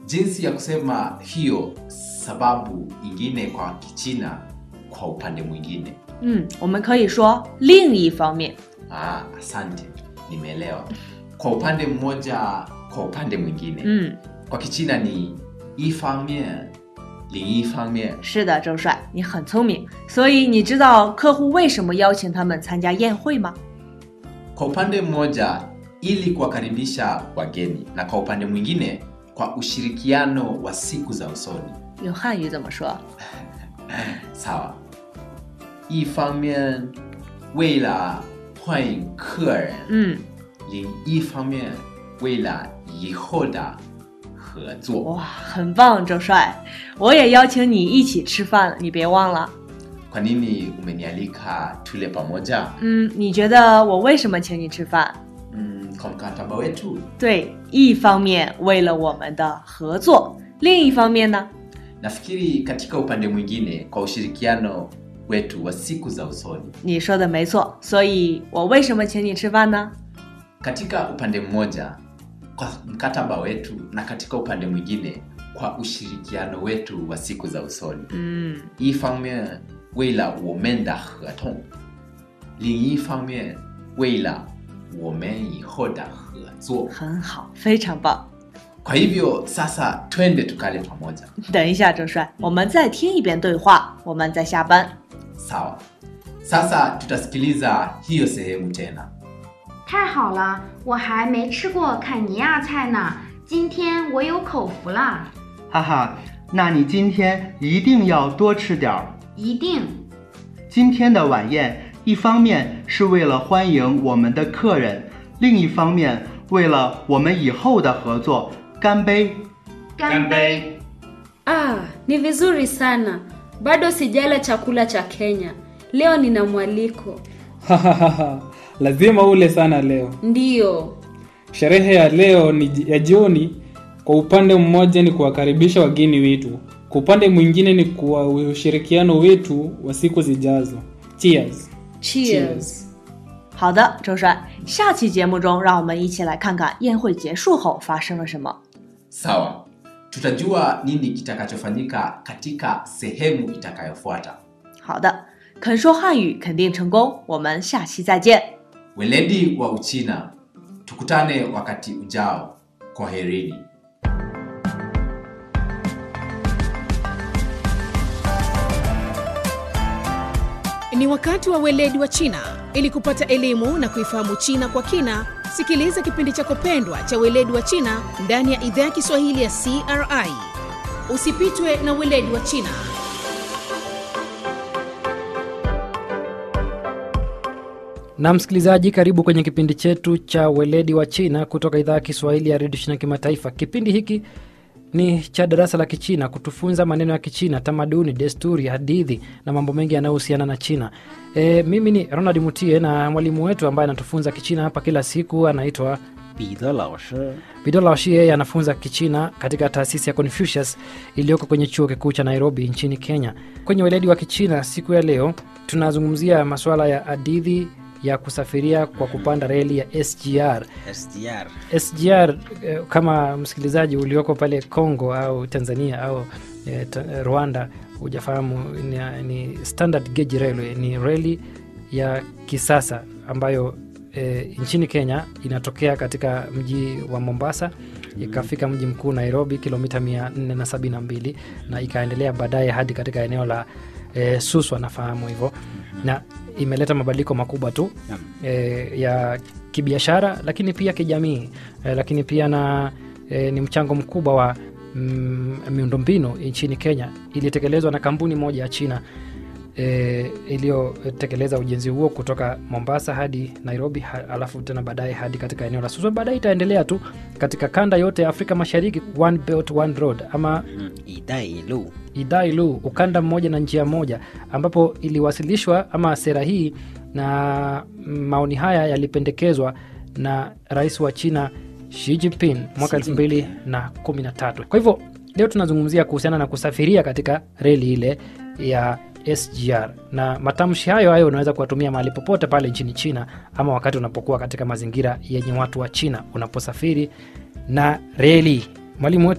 jinsi ya kusema hiyo sababu ingine kwa kichina kwa upande mwingine 嗯，我们可以说另一方面。 ah, asante nimeelewa kwa upande mmoja kwa upande mwingine 嗯， kwa kichina ni ifangmian lingifangmian 是的，周帅，你很聪明。所以你知道客户为什么邀请他们参加宴会吗？ kwa upande mmoja ili kuwakaribisha wageni na kwa upande mwingine kwa ushirikiano wa siku za usoni 用汉语怎么说？ sawa 一方面为了欢迎客人嗯， 另一方面为了以后的合作哇，很棒，周帅。我也邀请你一起吃饭，你别忘了。 kwa nini umenialika tule pamoja 嗯，你觉得我为什么请你吃饭？ mm, kwa mkataba wetu 对，一方面为了我们的合作，另一方面呢？ nafikiri katika upande mwingine kwa ushirikiano wetu wa siku za usoni 你说的没错。所以我为什么请你吃饭呢？ katika upande mmoja kwa mkataba wetu na katika upande mwingine kwa ushirikiano wetu wa siku za usoni 嗯， 一方面为了我们的合同另一方面为了我们以后的合作很好，非常棒。 kwa hivyo sasa twende tukale pamoja 等一下，周帅，我们再听一遍对话，我们再下班。 sawa sasa tutasikiliza hiyo sehemu tena 太好了，我还没吃过坎尼亚菜呢，今天我有口福了， 哈哈，那你今天一定要多吃点儿。 一定。 今天的晚宴，一方面是为了欢迎我们的客人，另一方面为了我们以后的合作，干杯！ 干杯！ Ah, ni vizuri sana. Bado sijala chakula cha Kenya. Leo nina mwaliko. Hahaha, lazima ule sana leo. Ndiyo. Sherehe ya leo ni ji- ya jioni. Kwa upande mmoja ni kuwakaribisha wageni wetu, kwa upande mwingine ni kwa ushirikiano wetu wa siku zijazo. Cheers. Cheers. 好的，周帅，下期节目中，让我们一起来看看宴会结束后发生了什么。 sawa tutajua nini kitakachofanyika katika sehemu itakayofuata 好的，肯说汉语肯定成功，我们下期再见。 weledi wa uchina tukutane wakati ujao kwaherini Ni wakati wa weledi wa China. Ili kupata elimu na kuifahamu China kwa kina, sikiliza kipindi chako pendwa cha weledi wa China ndani ya idhaa ya Kiswahili ya CRI. Usipitwe na weledi wa China. na msikilizaji karibu kwenye kipindi chetu cha weledi wa china kutoka idhaa ya kiswahili ya redio china kimataifa kipindi hiki ni cha darasa la kichina kutufunza maneno ya kichina tamaduni desturi hadithi na mambo mengi yanayohusiana na china e, mimi ni ronald mutie na mwalimu wetu ambaye anatufunza kichina hapa kila siku anaitwa 彼得老师， Bidola Oshie yeye anafunza Kichina katika taasisi ya Confucius iliyoko kwenye chuo kikuu cha Nairobi nchini Kenya. Kwenye weledi wa Kichina siku ya leo tunazungumzia masuala ya hadithi ya kusafiria kwa kupanda reli ya SGR. SGR SGR eh, kama msikilizaji ulioko pale Congo au Tanzania au eh, ta, eh, Rwanda hujafahamu ni, ni standard gauge railway, ni reli ya kisasa ambayo e, nchini Kenya inatokea katika mji wa Mombasa ikafika mji mkuu Nairobi kilomita 472 na ikaendelea baadaye hadi katika eneo la e, Suswa nafahamu hivyo na imeleta mabadiliko makubwa tu Naam. e, ya kibiashara lakini pia kijamii e, lakini pia na e, ni mchango mkubwa wa mm, miundombinu nchini Kenya ilitekelezwa na kampuni moja ya China e, iliyotekeleza ujenzi huo kutoka Mombasa hadi Nairobi ha, alafu tena baadaye hadi katika eneo la Suswa. Baadaye itaendelea tu katika kanda yote ya Afrika Mashariki, one belt one road ama 嗯，一带一路 Idailu, ukanda mmoja na njia moja, ambapo iliwasilishwa ama sera hii na maoni haya yalipendekezwa na rais wa China Xi Jinping mwaka Xi Jinping. 2013. Kwa hivyo leo tunazungumzia kuhusiana na kusafiria katika reli ile ya SGR na matamshi hayo hayo unaweza kuwatumia mahali popote pale nchini China ama wakati unapokuwa katika mazingira yenye watu wa China unaposafiri na reli. Mwalimu wetu